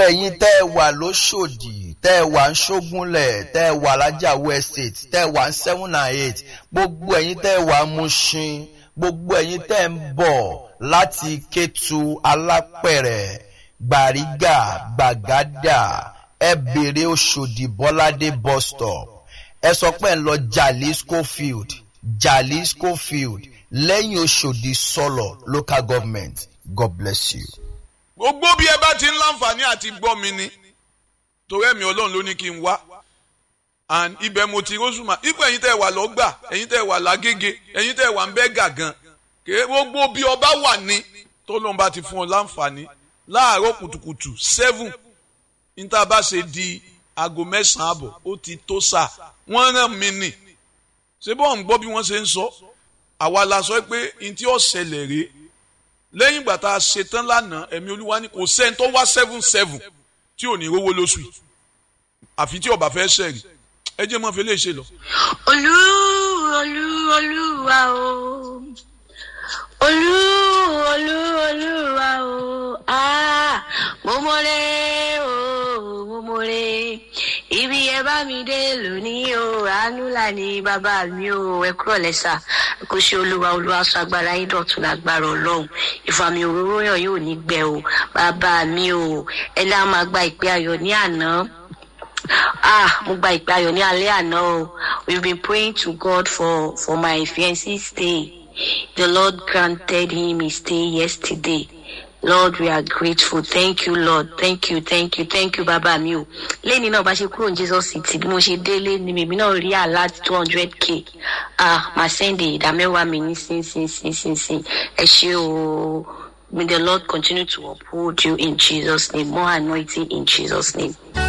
ẹ̀yin tẹ́ ẹ wà lóṣòdì tẹ́ ẹ wà ń ṣógúnlẹ̀ tẹ́ ẹ wà lájàwó estate tẹ́ ẹ wà ń seven and eight gbogbo ẹ̀yin tẹ́ ẹ wà ń Mushin gbogbo ẹ̀yin tẹ́ ẹ ń bọ̀ láti Kétu Alápẹ̀rẹ̀ Gbàrígà Gbàgádà ẹ bèrè Òṣòdì Bọ́ládé bus stop ẹ sọ pé ń lọ Jalisco field Jalisco field lẹ́yìn Òṣòdì sọ̀lọ̀ local government God bless you. gbogbo bí ẹ bá ti ń láǹfààní àti gbọ́ mi ni torí ẹ̀mí ọlọ́run ló ní kí n wá and ibẹ̀ mo ti rọ́ṣùmá ipò ẹ̀yin tẹ́ ẹ wà lọ́gbà ẹ̀yin tẹ́ ẹ wà lágége ẹ̀yin tẹ́ ẹ wà ń bẹ́ gàgàn kèé gbogbo bí ọba wà ní tó lóun bá ti fún ọ láǹfààní láàárọ̀ kùtùkùtù seven níta bá ṣe di aago mẹ́sàn-án àbọ̀ ó ti tó sà wọ́n rán mi nì ṣé bọ́ọ̀ ń gbọ́ bí wọ́n ṣe ń sọ àwa la sọ pé n tí ó ṣẹlẹ̀ rèé lẹ́yìn ìgbà tá a ṣe tán lánàá ẹ̀mí olúwa ní kò sẹ́ni tó wá seven seven tí ò ní rówó lóṣù yìí àfi tí ọba fẹ́ ṣẹ̀rì ẹ jẹ́ mọ́ fi lè ṣe lọ. olú olú olúwa o olú olú olúwa o ah mo mọ̀rẹ́ o mo mọ̀rẹ́ ibi ẹ bá mi dé lónìí o àánú là ní bàbá mi o ẹ kúrò lẹ́sà kò ṣe olúwa olúwa sọ agbára yín dọ̀tun lágbára ọlọ́run ìfàmì òróró yàn yóò ní gbẹ o bàbá mi o ẹ lá máa gba ìpè ayọ̀ ní àná ah mo gba ìpè ayọ̀ ní alẹ́ àná o we've been praying to God for for my fiancé stay the Lord granted him his stay yesterday Lord we are grateful thank you Lord thank you thank you thank you bàbá mi o lẹ́ni náà bá ṣe kúrò ní Jesus city bí mo ṣe délé ni mèmí náà rí àlá two hundred k ah màá sẹ́ndì ìdámẹ́wàá mi ní sínsínsínsínsín ẹ ṣé o may the Lord continue to uphold you in Jesus name more anointing in Jesus name.